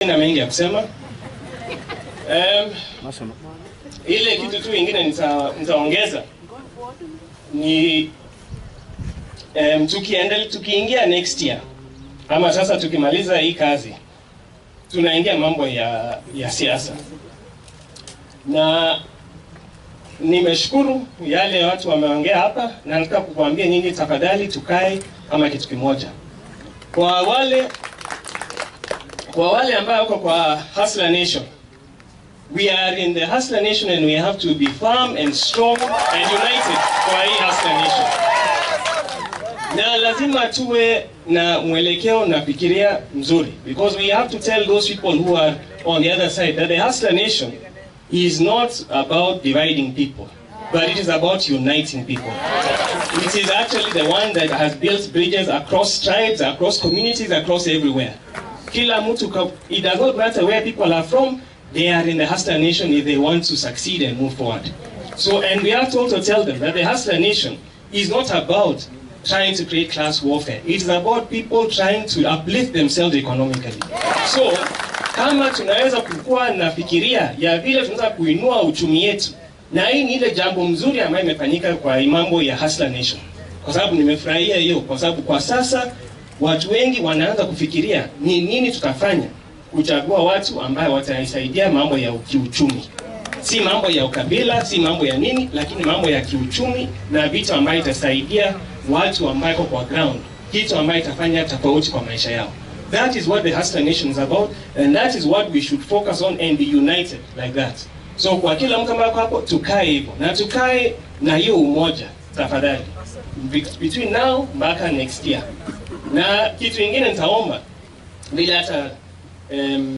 na mengi ya kusema. Um, ile kitu tu ingine nita, nitaongeza ni um, tukiendelea tukiingia next year ama sasa tukimaliza hii kazi tunaingia mambo ya, ya siasa na nimeshukuru yale watu wameongea hapa, na nataka kukuambia nyinyi, tafadhali tukae kama kitu kimoja. Kwa wale kwa wale ambao wako kwa Hustler Nation, we are in the Hustler Nation and we have to be firm and strong and united kwa hii Hustler Nation, na lazima tuwe na mwelekeo na fikiria mzuri, because we have to tell those people who are on the other side that the Hustler Nation is not about dividing people, but it is about uniting people. It is actually the one that has built bridges across tribes, across communities, across everywhere. Kila mtu, ka- it does not matter where people are from, they are in the Hustler Nation if they want to succeed and move forward. So, and we have to also tell them that the Hustler Nation is not about trying to create class warfare. It is about people trying to uplift themselves economically. So, kama tunaweza kukuwa na fikiria ya vile tunaweza kuinua uchumi yetu, na hii ni ile jambo mzuri ambayo imefanyika kwa hii mambo ya Hustler Nation, kwa sababu nimefurahia hiyo, kwa sababu kwa sasa watu wengi wanaanza kufikiria ni nini tutafanya kuchagua watu ambayo wataisaidia mambo ya kiuchumi, si mambo ya ukabila, si mambo ya nini, lakini mambo ya kiuchumi na vitu ambayo itasaidia watu ambao kwa ground, kitu ambayo itafanya tofauti kwa maisha yao. That is what the Hustler Nation is about and that is what we should focus on and be united like that. So kwa kila mtu ambaye ako hapo tukae hivyo na tukae na hiyo umoja tafadhali, Be- between now mpaka next year. Na kitu ingine nitaomba vile hata um,